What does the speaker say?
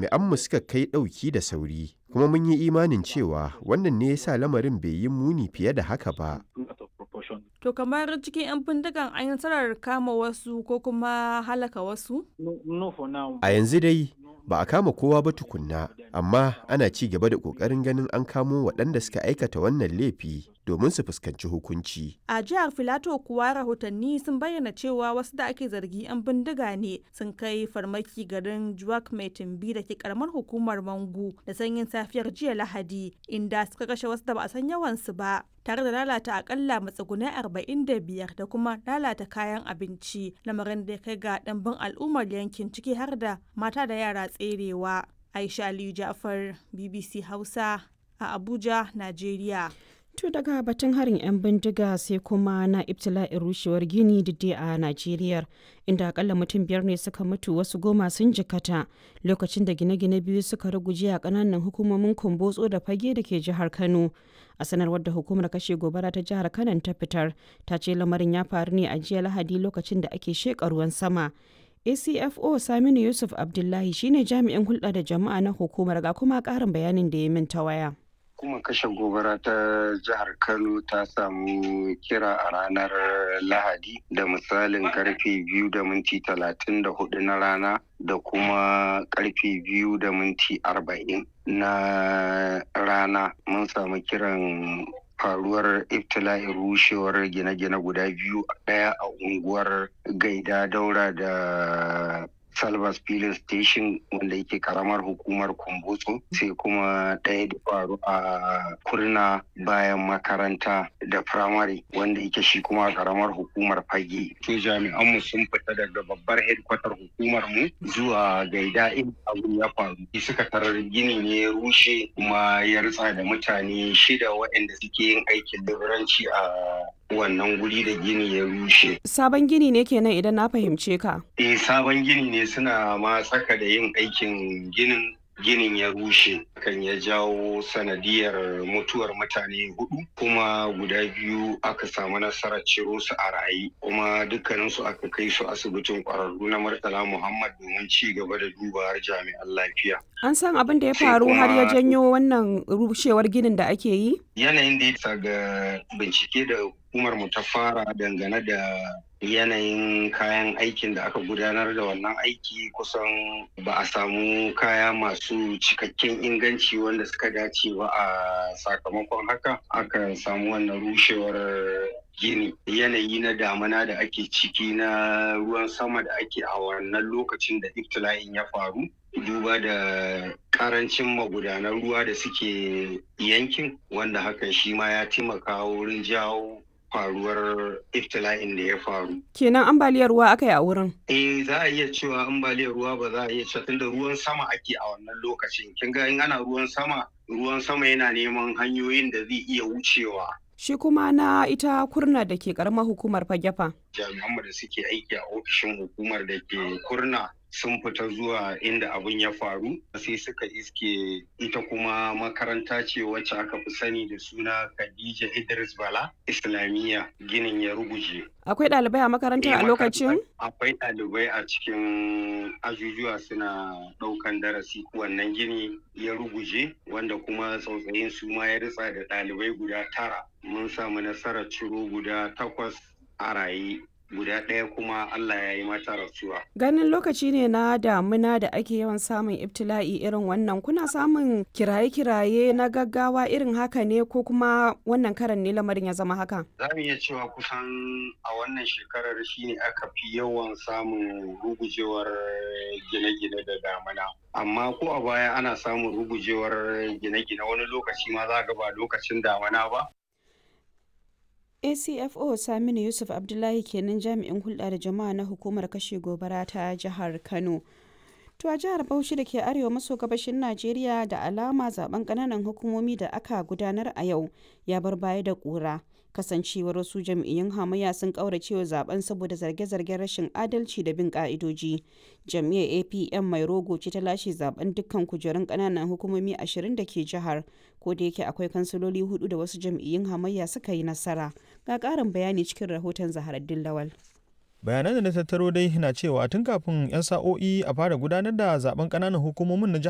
jami'anmu suka kai ɗauki da sauri, kuma mun yi imanin cewa wannan ne ya sa lamarin bai yi muni fiye da haka ba. To kamar cikin 'yan bindigan an yi nasarar kama wasu ko kuma halaka wasu? A yanzu dai ba a kama kowa ba tukunna, amma ana ci gaba da ƙoƙarin ganin an kamo waɗanda suka aikata wannan laifi domin su fuskanci hukunci. A jihar Filato kuwa rahotanni sun bayyana cewa wasu da ake zargi 'yan bindiga ne sun kai farmaki garin Juwak mai tumbi da ke karamar hukumar Mangu da sanyin safiyar jiya Lahadi inda suka kashe wasu da ba a san yawansu ba. tare da lalata akalla matsugunai 45 da kuma lalata kayan abinci lamarin da ya kai ga ɗanbin al'ummar yankin ciki har da mata da yara tserewa aisha aliyu jafar bbc hausa a abuja najeriya To daga batun harin 'yan bindiga sai kuma na ibtila'in rushewar gini didde a Najeriya inda akalla mutum biyar ne suka mutu wasu goma sun jikata lokacin da gine-gine biyu suka ruguje a kananan hukumomin kumbotso da fage da ke jihar Kano. A sanarwar da hukumar kashe gobara ta jihar Kano ta fitar ta ce lamarin ya faru ne a jiya Lahadi lokacin da ake sheƙa ruwan sama. ACFO Saminu Yusuf Abdullahi shine jami'in hulɗa da jama'a na hukumar ga kuma ƙarin bayanin da ya min ta waya. hukumar kashe gobara ta jihar kano ta samu kira a ranar lahadi da misalin karfe biyu da minti talatin da hudu na rana da kuma karfe biyu da minti arba'in na rana mun samu kiran faruwar iftila'in rushewar gine-gine guda biyu ɗaya a unguwar gaida daura da Salvas Filin Station wanda yake karamar hukumar Kumbutsu sai kuma ɗaya da faru a kurna bayan makaranta da firamare wanda yake shi kuma karamar hukumar fage. To jami'anmu sun fita daga babbar hedkwatar hukumar mu zuwa gaida in abin ya faru. Suka tarar gini ne ya rushe kuma ya ritsa da mutane shida waɗanda suke yin aikin leburanci a wannan guri da gini ya rushe. Sabon gini ne kenan idan na fahimce ka. Eh sabon gini ne suna ma tsaka da yin aikin ginin ginin ya rushe kan ya jawo sanadiyar mutuwar mutane hudu kuma guda biyu aka samu nasarar ciro su a raye kuma dukkaninsu aka kai su asibitin kwararru na murtala muhammad domin ci gaba da dubawar jami'an lafiya An san abin da ya faru har ya janyo wannan rushewar ginin da ake yi? yanayin da ya ga bincike da hukumar mu ta fara dangane da yanayin kayan aikin da aka gudanar da wannan aiki kusan ba a samu kaya masu cikakken inganci wanda suka dace ba a sakamakon haka aka samu wannan rushewar gini yanayi na damana da ake ciki na ruwan sama da ake a wannan lokacin da iftila'in ya faru duba da karancin magudanan ruwa da suke yankin wanda hakan shi ma ya taimaka wurin jawo faruwar iftila'in da ya faru. Kenan ambaliyar ruwa aka yi a wurin. Eh za a iya cewa ambaliyar ruwa ba za a iya cewa tunda ruwan sama ake a wannan lokacin. Kin ga in ana ruwan sama, ruwan sama yana neman hanyoyin da zai iya wucewa. Shi kuma na ita kurna da ke karamar hukumar fagefa. Jami'anmu da suke aiki a ofishin hukumar da ke kurna sun fita zuwa inda abin ya faru sai suka iske ita kuma makaranta ce wacce aka fi sani da suna Khadija Idris Bala Islamiyya ginin ya ruguje. Akwai ɗalibai a makarantar a lokacin? Akwai ɗalibai a cikin ajujuwa suna ɗaukan darasi wannan gini ya ruguje wanda kuma tsautsayin su ma ya ritsa da ɗalibai guda tara. Mun samu nasarar ciro guda takwas a raye guda ɗaya kuma Allah ya yi mata rasuwa. Ganin lokaci ne na damuna da ake yawan samun ibtila'i irin wannan kuna samun kiraye-kiraye na gaggawa irin haka ne ko kuma wannan karan ne lamarin ya zama haka? Za mu iya cewa kusan a wannan shekarar shine aka fi yawan samun rugujewar gine-gine da damuna. Amma ko a baya ana samun rugujewar gine-gine wani lokaci ma za ga ba lokacin damuna ba. acfo saminu yusuf abdullahi kenan jami'in hulɗa da jama'a na hukumar kashe gobara ta jihar kano to a jihar bauchi da ke arewa maso gabashin najeriya da alama zaben ƙananan hukumomi da aka gudanar a yau ya bar baya da ƙura kasancewar wasu jam'iyyun hamayya sun kauracewa zaben saboda zarge-zargen rashin adalci da bin ka'idoji jam'iyyar apm mai rogo ce ta lashe zaben dukkan kujerun kananan hukumomi ashirin da ke jihar ko da yake akwai kansiloli hudu da wasu jam'iyyun hamayya suka yi nasara ga karin bayani cikin rahoton zaharaddin lawal bayanan da na tattaro dai na cewa tun kafin 'yan sa'o'i a fara gudanar da zaben kananan hukumomin na jihar